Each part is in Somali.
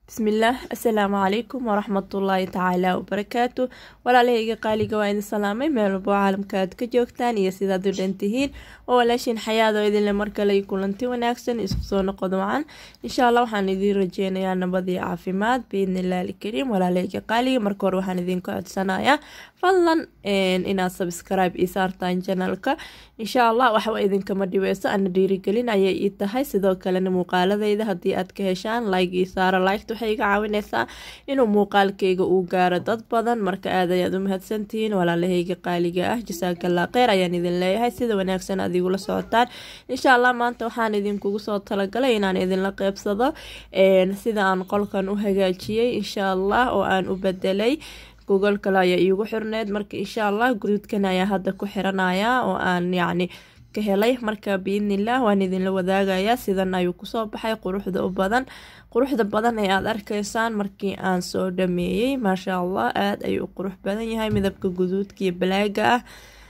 bismillaah assalaamu calaykum waraxmatullaahi tacaala wabarakaatu walaalahayga qaaliga waa idin salaamay meel walbo caalamka aad ka joogtaan iyo sidaad u dhantihiin oo walaashiin xayaado idinle markale kulanti wanaagsan isku soo noqod wacan insha allah waxaan idiin rajeynayaa nabad iyo caafimaad biidnillahi alkariim walaalahayga qaaliga marka hore waxaan idinka codsanayaa fadlan inaad sabscribe ii saartaan janalka insha allah waxba idinkama dhibeyso ana dhiirigelin ayay ii tahay sidoo kalena muuqaaladeyda haddii aad ka heshaan like ii saara liked waxay iga caawineysaa inuu muuqaalkeyga uu gaaro dad badan marka aad ayaad u mahadsantihiin walaalahayga qaaliga ah jasaakallah kheyr ayaan idin leeyahay sida wanaagsan aad igula socotaan insha allah maanta waxaan idinkugu soo talagalay inaan idinla qeybsado sida aan qolkan u hagaajiyey insha allah oo aan u bedelay google kale ayaa iigu xirneed marka insha allah guduudkan ayaa hadda ku xiranaya oo aan yacni ka helay marka biidnilah waan idinla wadaagayaa sidan ayuu kusoo baxay quruxda u badan quruxda badan ee aada arkaysaan markii aan soo dhameeyey maasha allah aada ayuu u qurux badan yahay midabka guduudka iyo balaaga ah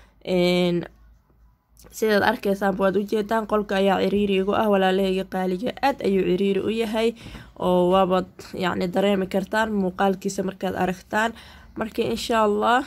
sidaad arkeysaanba waad ujeedaan qolka ayaa ciriiri igu ah walaalahayga qaaliga aada ayuu ciriiri u yahay oo waabaad yacni dareemi kartaan muuqaalkiisa markaad aragtaan marka insha allah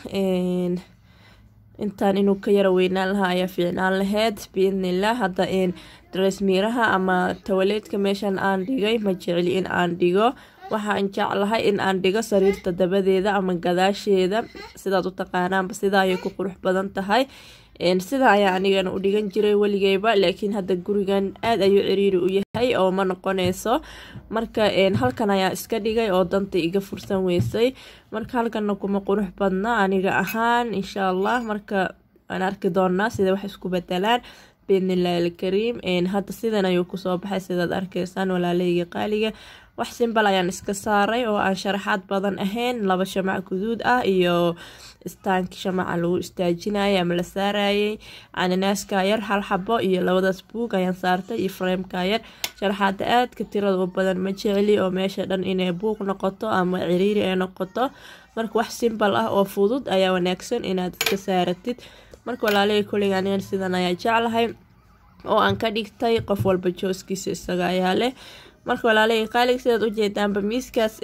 intaan inuu ka yara weynaan lahaa ayaa fiicnaan laheyd biidnilah hadda dareesmiiraha ama tawaleedka meeshan aan dhigay ma jecli in aan dhigo waxaan jeclahay in aan dhigo sariirta dabadeeda ama gadaasheeda sidaad u taqaanaanba sidaa ayay ku qurux badan tahay sida ayaa anigana u dhigan jiray weligeyba laakiin hadda gurigan aada ayuu ciriiri u yahay oo ma noqoneyso marka halkan ayaa iska dhigay oo danta iga fursan weysay marka halkana kuma qurux badna aniga ahaan insha allah marka aan arki doonaa sida wax isku bedelaan biidnillahi alkariim hadda sidan ayuu kusoo baxay sidaad arkeysaan walaalahayga qaaliga wax simbal ayaan iska saaray oo aan sharaxaad badan ahayn laba shamac guduud ah iyo istaanki shamaca lagu istaajinayay ama la saarayay cananaaska yar hal xabo iyo labadaas buug ayaan saartay iyo fraemka yar sharaxaada aadka tirada u badan ma jecli oo meesha dhan inay buuq noqoto ama ciriiri ay noqoto marka wax simbal ah oo fudud ayaa wanaagsan inaad iska saaratid marka walaalahii koleyga anigan sidan ayaa jeclahay oo aan ka dhigtay qof walba jooskiisa isaga ayaa leh marka walaalahii qaaliga sidaad ujeedaanba miiskaas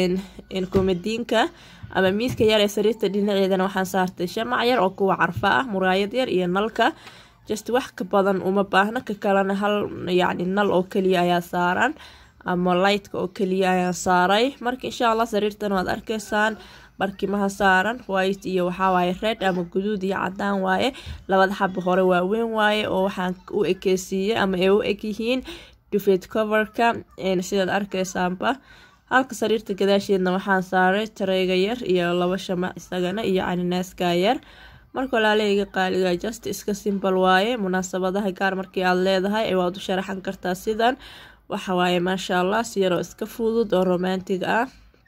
komadiinka ama miiska yar ee sariirta dhinaceedana waxaan saartay shamac yar oo kuwa carfa ah muraayad yar iyo nalka just wax ka badan uma baahna ka kalena hal yacni nal oo keliya ayaa saaran ama lightka oo keliya ayaan saaray marka insha allah sariirtan waad arkeysaan barkimaha saaran white iyo waxawaaye red ama guduud iyo cadaan waaye labada xaba hore waaweyn waaye oo waxaan u ekeysiiyey ama ay u egyihiin dufeed coverka sidaad arkeysaanba halka sariirta gadaasheedna waxaan saaray tareyga yar iyo laba shamac isagana iyo caninaaska yar marka walaalahayga qaaliga just iska simbal waaye munaasabadaha gaar markii aad leedahay waad u sharaxan kartaa sidan waxawaaye maasha allah si yaroo iska fudud oo romantig ah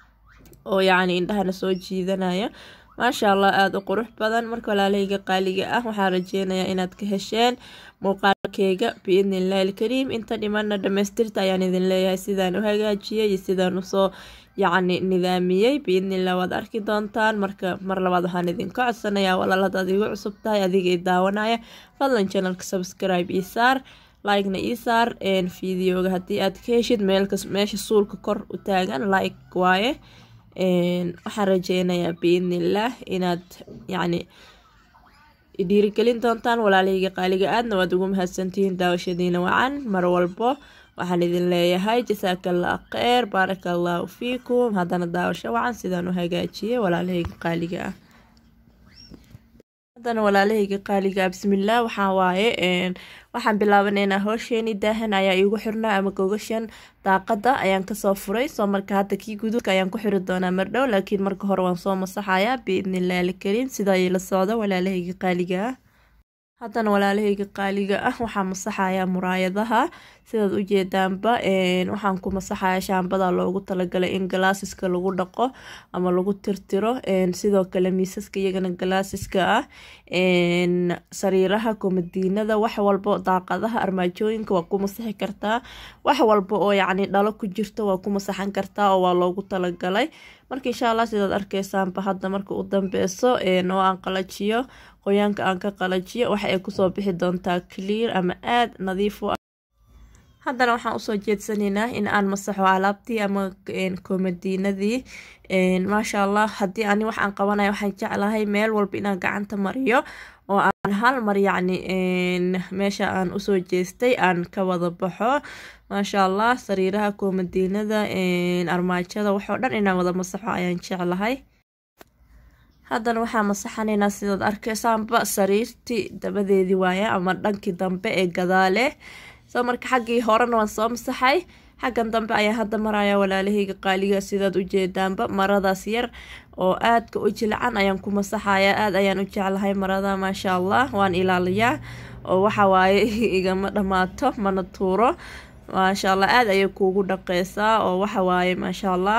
oo yacni indhahana soo jiidanaya maasha allah aada u qurux badan marka walaalahayga qaaliga ah waxaan rajeynayaa inaad ka hesheen muuqaalkeyga biidnillahi alkariim inta dhimana dhamaystirta ayaan idin leeyahay sidaan u hagaajiyey iyo sidaan usoo yacni nidaamiyey biidnillah waad arki doontaan marka mar labaad waxaan idinka codsanayaa walaal hadaad igu cusub tahay adiga i daawanaya fadlan janalka subscribe ii saar like-na ii saar videoga haddii aad ka heshid meelkas meesha suulka kor u taagan like waaye waxaan rajeynayaa biidnillaah inaad yacni dhiirigelin doontaan walaalahayga qaaliga aadna waad ugu mahadsantihiin daawashadiina wacan mar walbo waxaan idin leeyahay jasaakallah kheyr baaraka allahu fiikum haddana daawasho wacan sidaan u hagaajiyey walaalahayga qaaliga ah haddana walaalahayga qaaliga bismillaah waxaa waaye waxaan bilaabanaynaa howsheeni daahan ayaa iigu xirnaa ama gogashan daaqada ayaan kasoo furay soo marka hadda kii guduudka ayaan ku xiri doonaa mardhow laakiin marka hore waan soo masaxayaa biidnillahi alkariim sidaa ila socda walaalahayga qaaliga ah haddana walaalahayga qaaliga ah waxaa masaxayaa muraayadaha sidaad ujeedaanba waxaan ku masaxayaa shaambada loogu talagalay in galaasiska lagu dhaqo ama lagu tirtiro sidoo kale miisaska iyagana galaasiska ah sariiraha komadiinada wax walbo daaqadaha armaajooyinka waa ku masaxi kartaa wax walba oo yacni dhalo ku jirto waa ku masaxan kartaa oo waa loogu talagalay marka insha allah sidaad arkeysaanba hadda marka u dambeyso oo aan qalajiyo qoyaanka aan ka qalajiyo waxa ay kusoo bixi doontaa clear ama aada nadiif u haddana waxaan usoo jeedsanaynaa in aan masaxo alaabtii ama komadiinadii maasha allah haddii ani wax aan qabanaya waxaan jeclahay meel walba inaan gacanta mariyo oo aan hal mar yacni meesha aan usoo jeestay aan ka wada baxo maasha allah sariiraha komadiinada armaajada waxoo dhan inaan wada masaxo ayaan jeclahay haddana waxaa masaxanaynaa sidaad arkeysaanba sariirtii dabadeedii waaye ama dhankii dambe ee gadaale soo marka xaggii horena waan soo masaxay xaggan dambe ayaa hadda maraya walaalahayga qaaliga sidaad ujeedaanba maradaas yar oo aadka u jilcan ayaan ku masaxaya aad ayaan u jeclahay marada maasha allah waan ilaaliyaa oo waxa waaye igama dhammaato mana tuuro maasha allah aada ayay kuugu dhaqeysaa oo waxa waaye maasha allah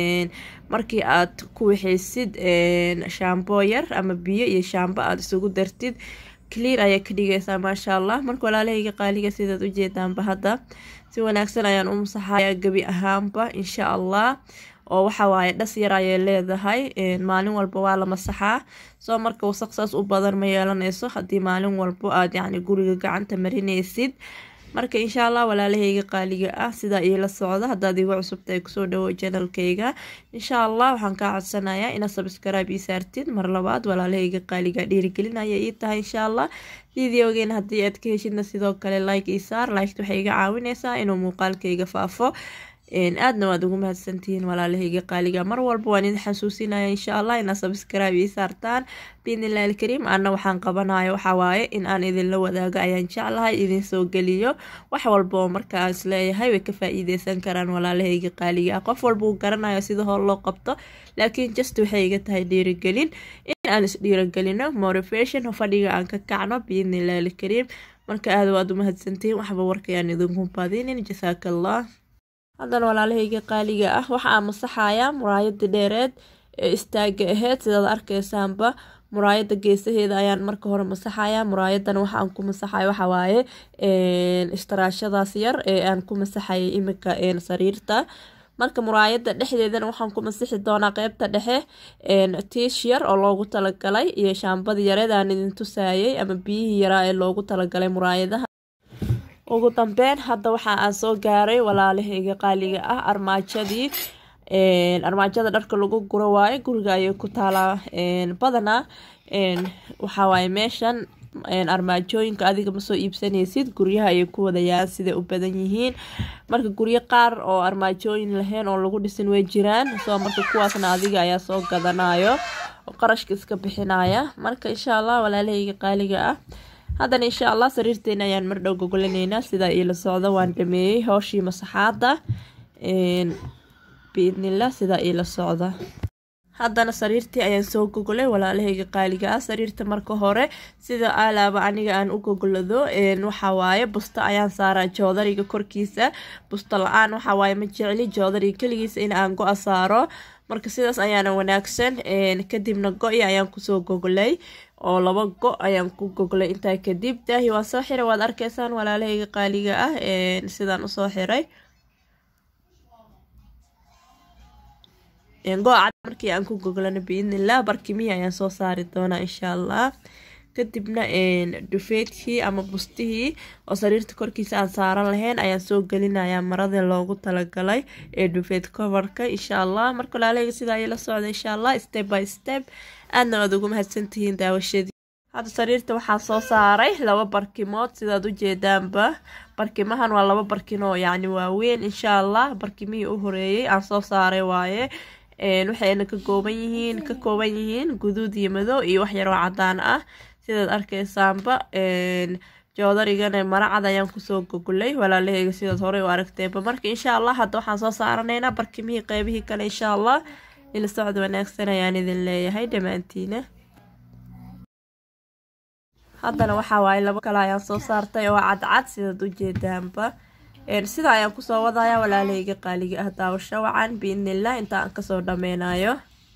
markii aad ku wixeysid shaambo yar ama biyo iyo shaambo aada isugu dartid clear ayay ka dhigeysaa maasha allah marka walaalahayga qaaliga sidaad ujeedaanba hadda si wanaagsan ayaan u masaxaya gebi ahaanba insha allah oo waxa waaye dhas yar ayay leedahay maalin walba waa la masaxaa soo marka wasaq saas u badan ma yeelanayso haddii maalin walbo aad yacni guriga gacanta marinaysid marka insha allah walaalahayga qaaliga ah sidaa iila socda haddaad igu cusubta ay kusoo dhawo janalkayga insha allah waxaan kaa codsanayaa inaad sabskrib ii saartid mar labaad walaalahayga qaaliga dhiirigelinaya ii tahay insha allah videogeena haddii aad ka heshidna sidoo kale like ii saar liked waxay iga caawineysaa inuu muuqaalkayga faafo aadna waad ugu mahadsantihiin walaalahayga qaaliga mar walba waan idin xasuusinaya insha allah inaad sabskrib ii saartaan biidnillahi alkariim ana waxaan qabanayo waxaa waaye in aan idinla wadaago ayaan jeclahay idin soo geliyo wax walba oo markaa isleeyahay way ka faa-iideysan karaan walaalahayga qaaliga ah qof walba uu garanayo sida hor loo qabto laakiin just waxay iga tahay dhiirigelin in aan isdhiirigelino motivation fadhiga aan ka kacno biidnillahi alkariim marka aada waad u mahadsantihiin waxba warkayaan idinku badinin jasaaka allah haddana walaalahayga qaaliga ah waxa aan masaxayaa muraayadii dheereed ee istaaga aheyd sidaad arkeysaanba muraayada geesaheeda ayaan marka hore masaxayaa muraayadan waxa aan ku masaxay waxawaaye istaraashadaas yar ee aan ku masaxayay imika sariirta marka muraayada dhexdeedana waxaan ku masixi doonaa qeybta dhexe tiish yar oo loogu talagalay iyo shaambadii yareed aan idin tusaayay ama biyihii yaraa ee loogu talagalay muraayadaha ugu dambeyn hadda waxa aan soo gaaray walaalahayga qaaliga ah armaajadii armaajada dharka lagu guro waaye guriga ayay ku taalaa badanaa waxawaaye meeshan armaajooyinka adiga ma soo iibsanaysid guryaha ayay ku wadayaan siday u badan yihiin marka guryo qaar oo armaajooyin lahayn oo lagu dhisin way jiraan soo marka kuwaasna adiga ayaa soo gadanayo oo qarashka iska bixinaya marka insha allah walaalahayga qaaliga ah haddana insha allah sariirteena ayaan mar dhow gogolaneynaa sidaa iila socda waan dhameeyey howshii masaxaada biidnillah sidaa iila socda haddana sariirtii ayaan soo gogolay walaalahayga qaaliga ah sariirta marka hore sida alaaba aniga aan u gogolado waxawaaye busto ayaan saaraa joodariga korkiisa busto la-aan waxawaaye ma jecli joodariga keligiisa in aan go-a saaro marka sidaas ayaana wanaagsan kadibna go-i ayaan kusoo gogolay oo laba go ayaan ku goglay intaa kadib daahi waan soo xiray waad arkeysaan walaalahayga qaaliga ah sidaan usoo xiray go-a cad markii aan ku goglano biidnillah barkimihii ayaan soo saari doonaa insha allah kadibna dhufeedkii ama bustihii oo sariirta korkiisa aan saaran lahayn ayaan soo gelinayaa maradii loogu talagalay ee dhufeed coverka insha allah marka walaalahayga sidaa ayay la socda insha allah step by step aadna waad ugu mahadsantihiin daawashadii hadda sariirta waxaa soo saaray laba barkimood sidaad ujeedaanba barkimahan waa laba barkin oo yacni waaweyn insha allah barkimihii u horeeyey aan soo saaray waaye waxayna ka kooban yihiin ka kooban yihiin guduud iyo madow iyo wax yaroo cadaan ah sidaad arkeysaanba joodarigana maracad ayaan kusoo gogolay walaalaheyga sidaad horey u aragteenba marka insha allah hadda waxaan soo saaranaynaa barkimihii qeybihii kale insha allah ila socod wanaagsan ayaan idin leeyahay dhammaantiina haddana waxaa waaye labo kale ayaan soo saartay oo cadcad sidaad ujeedaanba sida ayaan kusoo wadaya walaalahayga qaaliga ah daawasho wacan biidnillah inta aan kasoo dhameynayo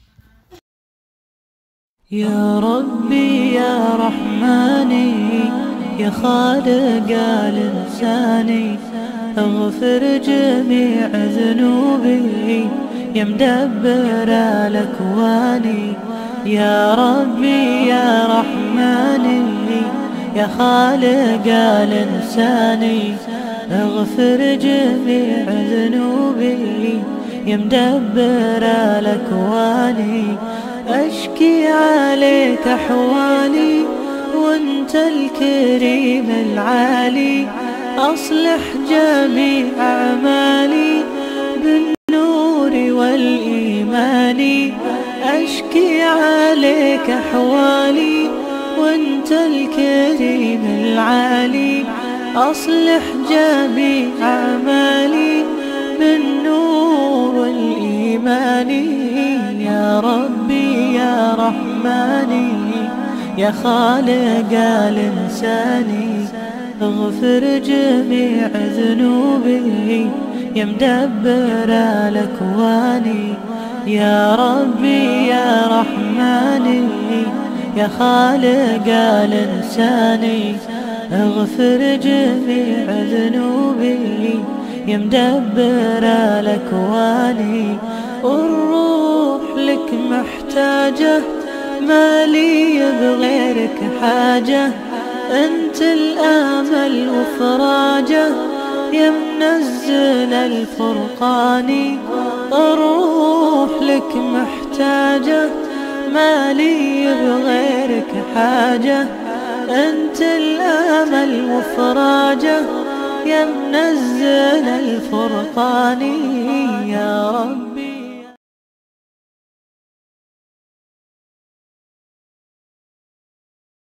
يا ربي يا رحماني يا خالق الإنساني اغفر جميع ذنوبي يا مدبر الأكوان يا ربي يا رحماني يا خالق الإنساني اغفر جميع ذنوبي يا مدبر الاكوان اشكي عليك احوالي وانت الكريم العالي اصلح جميع اعمالي بالنور والايمان اشكي عليك احوالي وانت الكريم العالي اصلح جميع اعمالي بالنور والايمان يا ربي يا رحماني يا خالق الانسان اغفر جميع ذنوبي يا مدبر الاكوان يا ربي يا رحماني يا خالق الانسان اغفر جميع ذنوبي يا مدبر الاكوان الروح لك محتاجه ما لي بغيرك حاجه انت الامل وفراجه يا منزل الفرقان الروح لك محتاجه ما لي بغيرك حاجه انت الامل وفراجه يا منزل الفرقان يا رب